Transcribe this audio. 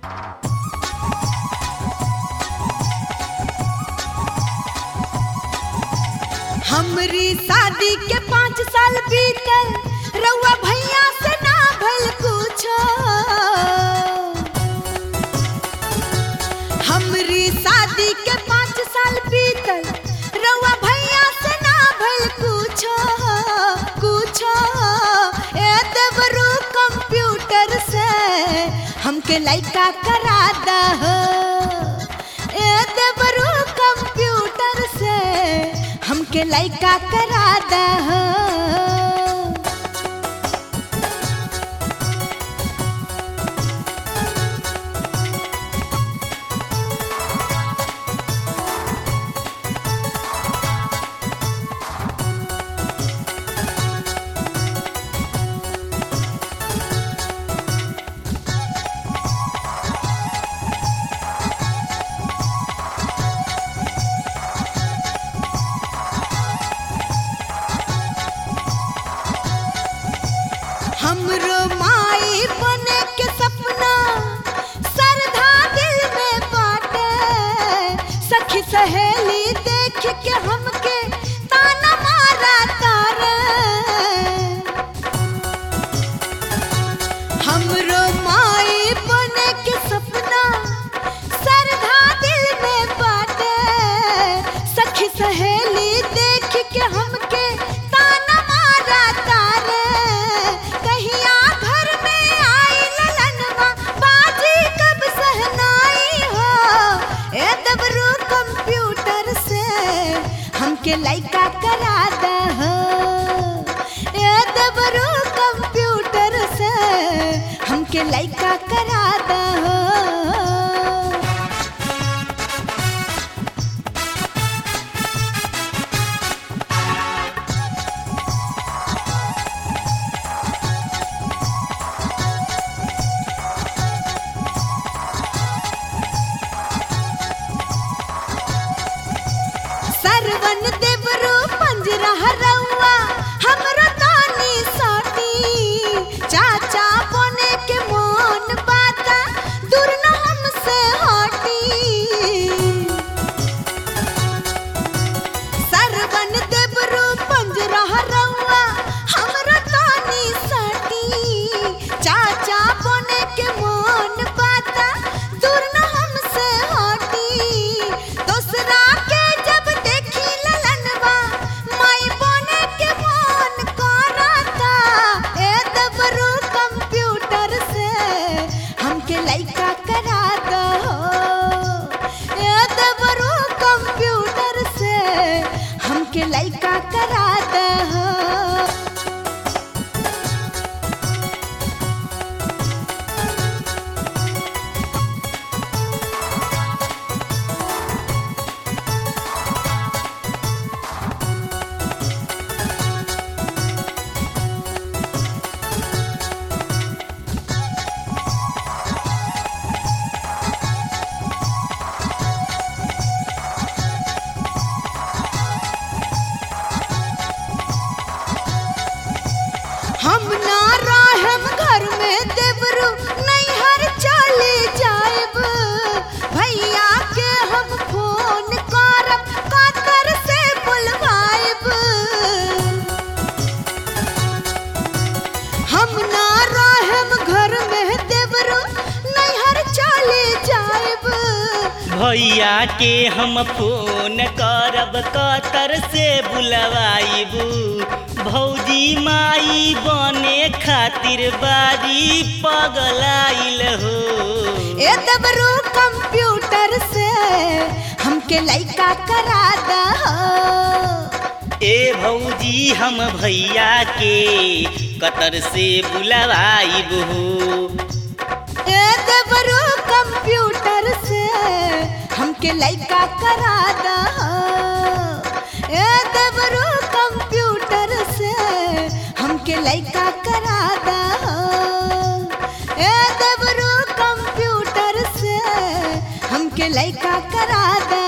हमरी शादी के पाँच साल बीतल रउआ भैया से ना भल कुछो हमरी शादी के पाँच साल बीतल रउआ भैया से ना भल कुछो कुछो ए देवरू कंप्यूटर से हमके लइका करा दहो ए देवरू कंप्यूटर से हमके लइका करा दहो हमरो माई बने के सपना सरधा दिल में बाटे सखी सहेली देख के हमके ताना मारा तारे हमरो माई बने के सपना सरधा दिल में बाटे सखी सहेली देख के हमके ताना मारा तारे कहिया घर में आई ललनवा बाजी कब सहनाई हो ए दबरू कंप्यूटर से हमके लइका करा दहो ए दबरू कंप्यूटर से हमके लइका करा दहो सरवन देवरू पंजरा रउआ हमरो तानी साटी चाचा बने के मोन बाता दूर न हमसे हटी सरवन देवरू पंजरा रउआ हमरो तानी साटी चाचा बने के मोन बाता दूर न हमसे हटी दोसरा के जब देखी ललनवा माई बने के मोन करता ए दबरू कंप्यूटर से हमके लइका करा दहो ए दबरू कंप्यूटर से हमके लइका करा दहो हम ना रहम घर में देवरू नैहर चले जाएब भैया के हम फोन करब कातर से बुलवाएब हम ना रहम घर में देवरू नैहर चले जाएब भैया के हम फोन करब कतर से बुलवाइबू भौजी माई बने खातिर बारी पगलाइल हो ए दबरू कंप्यूटर से हमके लइका करा दहो ए भौजी हम भैया के कतर से बुलवाइबू ए दबरू कंप्यूटर से हमके लइका करा दहो ए दबरू कंप्यूटर से हमके लइका करा दहो ए दबरू कंप्यूटर से हमके लइका करा दहो